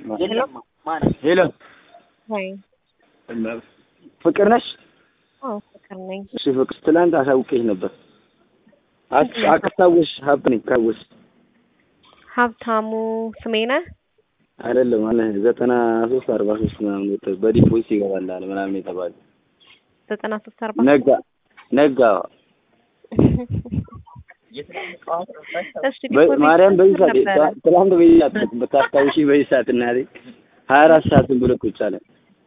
ሄሎ ወይ ፍቅር ነሽ? አዎ ፍቅር ነኝ። እሺ ፍቅር፣ ትላንት አሳውቄሽ ነበር። አስ- አስታወስሽ? ሀብ ነኝ ካወስሽ ሀብታሙ ስሜ ነህ? አይደለም አለ ዘጠና ሶስት አርባ ሶስት ምናምን ወጥቶ በዲፖዚት ይገባላል ምናምን የተባለ ዘጠና ሶስት አርባ ነጋ ነጋ እሺ በ- ዲፖዚት ማርያም በዚህ ሰዓት ነበረ? ትላንት በዚህ ሰዓት ብታስታውሺ በዚህ ሰዓት እናቴ ሀያ አራት ሰዓትን ብሎ ቁጭ አለ።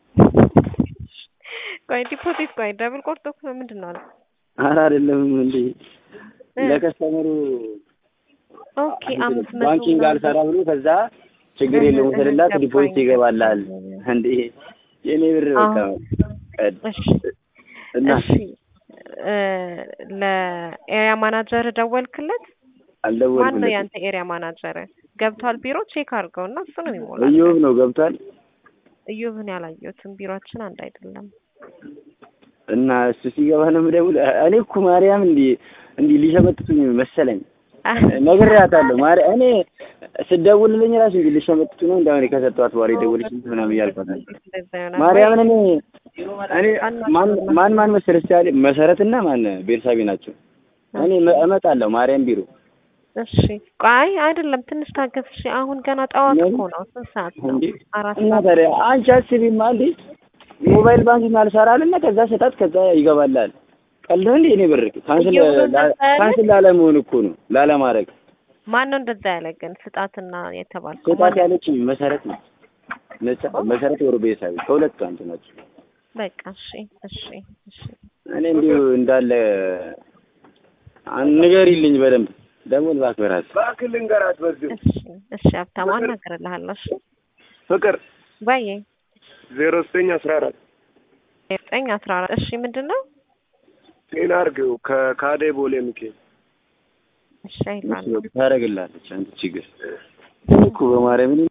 ቆይ ዲፖዚት ቆይ ደብል ቆርጦ እኮ ምንድን ነው? ኧረ አይደለም እንዴ እ ለከስተመሩ ኦኬ አምስት መቶ ባንኪንግ ምናምን አልሰራ ብሎ ከዛ ችግር እህ የለውም እህ ስልላት ገባኝ፣ ዲፖዚት ይገባላል እንዴ የኔ ብር በቃ አዎ። ቀድ እሺ እና እሺ እ ለኤሪያ ማናጀር ደወልክለት? ማን ነው አልደወልኩለትም። ያንተ ኤሪያ ማናጀር? ገብቷል ቢሮ ቼክ አድርገው እና እሱ ነው የሚሞላው። እዮብ ነው ገብቷል። እዮብን ያላየሁትም ቢሮአችን አንድ አይደለም። እና እሱ ሲገባ ነው የምደውል። እኔ እኮ ማርያም እንዲህ እንዲህ ሊሸመጥቱኝ መሰለኝ ነግሬያታለሁ። ማርያም እኔ ስደውልልኝ ራሱ እንዲህ ሊሸመጥቱ ነው እንዳሁን ከሰጠኋት በኋላ የደወለች ምናምን እያልኳት ነበር። እንደዛ ይሆናል። ማርያምን እኔ እኔ ማን ማን ማን መሰለሽ ያለ መሰረትና ማን ቤርሳቤ ናቸው። እኔ መ- እመጣለሁ ማርያም ቢሮ እሺ ቆይ አይደለም ትንሽ ታገስ። እሺ አሁን ገና ጠዋት ምን? እኮ ነው። ስንት ሰዓት ነው? እንዴ አራት እና ሰዓት። ታዲያ አንቺ አስቢማ እንዴ ሞባይል ባንኪንግ አልሰራልና ከዛ ሰጣት ከዛ ይገባላል። ቀልድ እንዴ እኔ ብር ካንስል እየሆነ ላ- እንደዛ ያለ? ካንስል ላለመሆን እኮ ነው ላለማድረግ ማን ነው እንደዛ ያለ ግን ስጣትና የተባልከው? ሰጣት ያለችኝ መሰረት ነው መሰ- መሰረት ወር ቤሳቢ ከሁለቱ አንዱ ናቸው። በቃ እሺ እሺ እሺ እኔ እንዲሁ እንዳለ አን- ንገሪልኝ በደንብ ደግሞ ባክበራት እባክህ ልንገራት በዚሁ እሺ እሺ ሀብታሙ አናግርልሃለሁ። እሺ ፍቅር ባዬ ዜሮ ዘጠኝ አስራ አራት ዘጠኝ አስራ አራት እሺ ምንድን ነው? ጤና አድርገው ከካዴ ቦሌ ሚካኤል እሺ አይላለሁ ታደርግላለች አንተ ችግር እኮ በማርያም እኔ